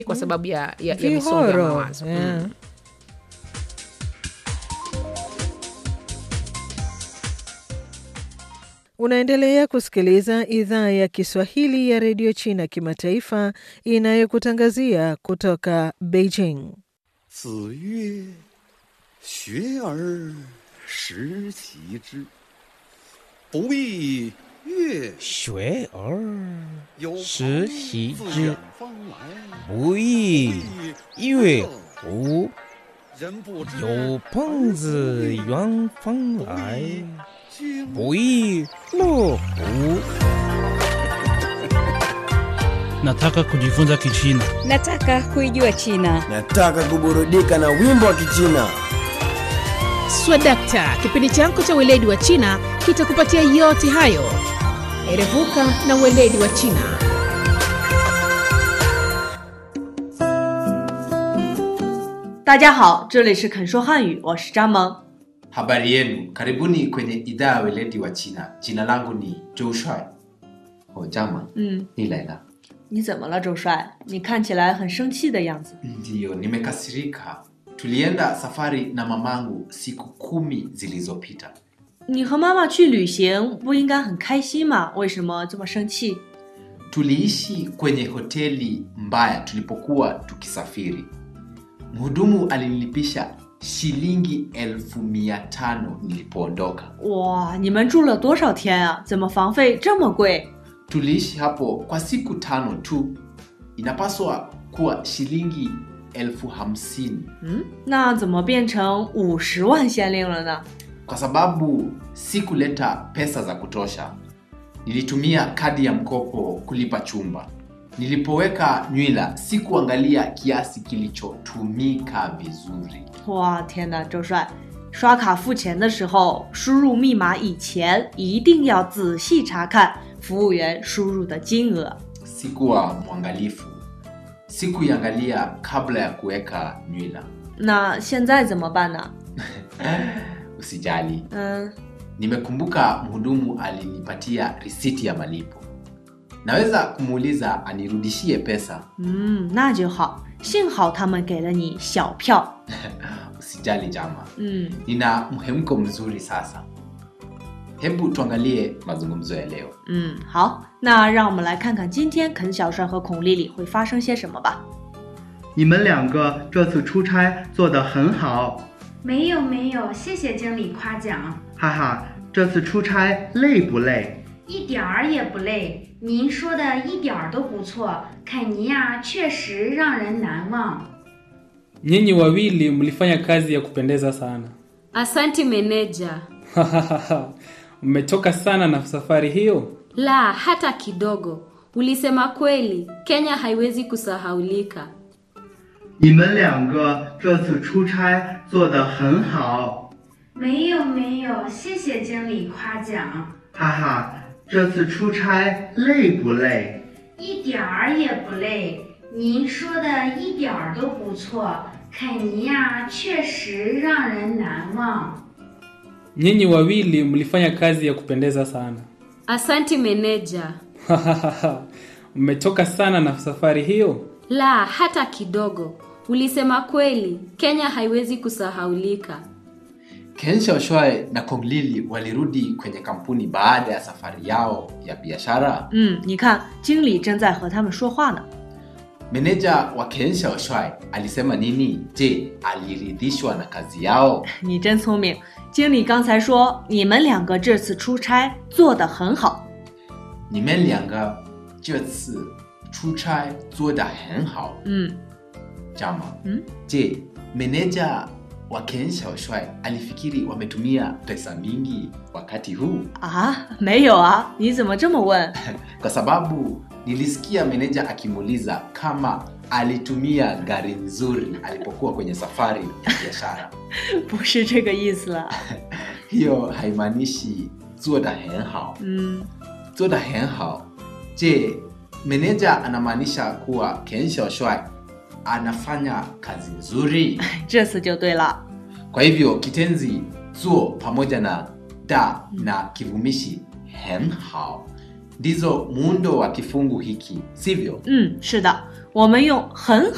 kwa sababu ya, ya, ya misongo ya Vihoro. mawazo Yeah. mm. Unaendelea kusikiliza idhaa ya Kiswahili ya redio China kimataifa inayokutangazia kutoka Beijing. 子曰：“学而时齐之，不亦乐学而有时朋习自之远方来， 不亦乐乎？ 人不知有朋自远方来， 君不亦乐乎？ Nataka kujifunza Kichina. Nataka kuijua China. Nataka kuburudika na wimbo wa Kichina. Swadakta, kipindi chako cha weledi wa China kitakupatia yote hayo. Erevuka na weledi wa China. 大家好，这里是肯说汉语，我是张萌。 Habari yenu, karibuni kwenye idhaa ya weledi wa China. Jina langu ni Zhou Shuai. Oh, Jama, 嗯， ni Laila. 你怎么了，周帅？你看起来很生气的样子。 Ndiyo, nimekasirika. Tulienda safari na mamangu siku kumi zilizopita. 你和妈妈去旅行，不应该很开心吗？为什么这么生气？ Tuliishi kwenye hoteli mbaya tulipokuwa tukisafiri. Mhudumu alinilipisha shilingi elfu mia tano nilipoondoka. 哇，你们住了多少天啊？怎么房费这么贵？ Tuliishi hapo kwa siku tano tu. Inapaswa kuwa shilingi elfu hamsini 嗯，那怎么变成五十万先令了呢？ kwa sababu sikuleta pesa za kutosha. Nilitumia kadi ya mkopo kulipa chumba. Nilipoweka nywila sikuangalia kiasi kilichotumika vizuri. 哇，天哪，周帅，刷卡付钱的时候，输入密码以前一定要仔细查看服务员输入的金额。 Sikuwa mwangalifu, sikuiangalia kabla ya kuweka nywila. 那现在怎么办呢？ Usijali, 嗯， nimekumbuka mhudumu alinipatia risiti ya malipo. Naweza kumuuliza anirudishie pesa. 嗯，那就好。幸好他们给了你小票。 Usijali Jama, 嗯， nina mhemko mzuri sasa. Hebu tuangalie mazungumzo ya leo. 嗯，好，那让我们来看看今天肯小帅和孔丽丽会发生些什么吧。 你们两个这次出差做得很好， 没有没有，谢谢经理夸奖， 哈哈。这次出差累不累？ 一点儿也不累。您说的一点儿都不错，肯尼亚确实让人难忘。 Nyinyi wawili mlifanya kazi ya kupendeza sana. Asanti meneja. Mmechoka sana na safari hiyo? La, hata kidogo. Ulisema kweli, Kenya haiwezi kusahaulika. 你们两个这次出差做得很好， 没有没有，谢谢经理夸奖， 哈哈。这次出差累不累？ 一点儿也不累。您说的一点儿都不错，肯尼亚确实让人难忘。 Nyinyi wawili mlifanya kazi ya kupendeza sana. Asanti meneja. Mmechoka sana na safari hiyo? La, hata kidogo. Ulisema kweli, Kenya haiwezi kusahaulika. Ken Shaoshai na Kong Lili walirudi kwenye kampuni baada ya safari yao ya biashara. 嗯，你看，经理正在和他们说话呢。 Meneja wa Ken Shaoshai alisema nini? Je, aliridhishwa na kazi yao? 你真聪明，经理刚才说你们两个这次出差做得很好。 你们两个这次出差做得很好。 嗯 Jama, 嗯， je, meneja wa Ken Shaoshai alifikiri wametumia pesa mingi wakati huu? 啊，没有啊，你怎么这么问？ Kwa sababu nilisikia meneja akimuuliza kama alitumia gari nzuri alipokuwa kwenye safari ya biashara. 不是这个意思了。 Hiyo haimaanishi 做得很好。 嗯， 做得很好。Je, meneja anamaanisha kuwa Ken Shaoshai anafanya kazi nzuri? 这次就对了。 Kwa hivyo kitenzi zuo pamoja na da na kivumishi hen hao ndizo muundo wa kifungu hiki, sivyo? 嗯，是的，我们用很